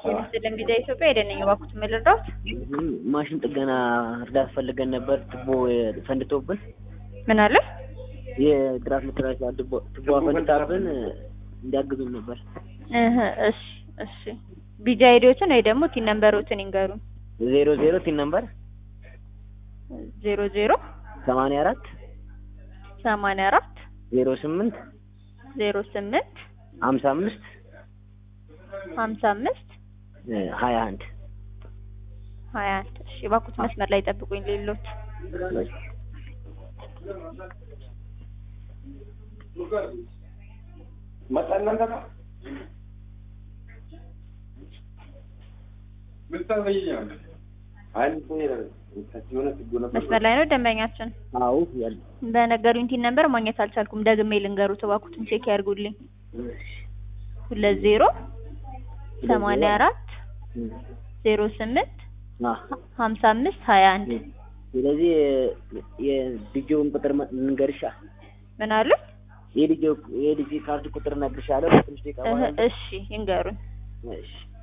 የምስልን ጊዜ ኢትዮጵያ የደነኝ ባኩት ምልድራት ማሽን ጥገና እርዳታ ፈልገን ነበር። ቱቦ ፈንድቶብን ምን አለ የድራፍ መተላለፊያ ቱቦ ቱቦ ፈንድታብን እንዲያግዙን ነበር። እህ እሺ እሺ ቢጃ አይዲዎችን ወይ ደግሞ ቲን ነምበሮችን ይንገሩን። ዜሮ ዜሮ ቲን ነምበር ዜሮ ዜሮ ሰማንያ አራት ሰማንያ አራት ዜሮ ስምንት ዜሮ ስምንት ሀምሳ አምስት ሀምሳ አምስት ሀያ አንድ ሀያ አንድ እሺ ባኩት መስመር ላይ ጠብቁኝ ሌሎች መስመር ላይ ነው ደንበኛችን አዎ ያለ በነገሩኝ ቲን ነምበር ማግኘት አልቻልኩም ደግሜ ልንገሩት እባክዎትን ቼክ ያድርጉልኝ ሁለት ዜሮ ሰማንያ አራት ዜሮ ስምንት ሀምሳ አምስት ሀያ አንድ ስለዚህ የዲጂውን ቁጥር እንገርሻ ምን አሉ የዲጂ የዲጂ ካርድ ቁጥር እነግርሻለሁ። ትንሽ ደቂቃ እህ በኋላ እሺ ይንገሩኝ እሺ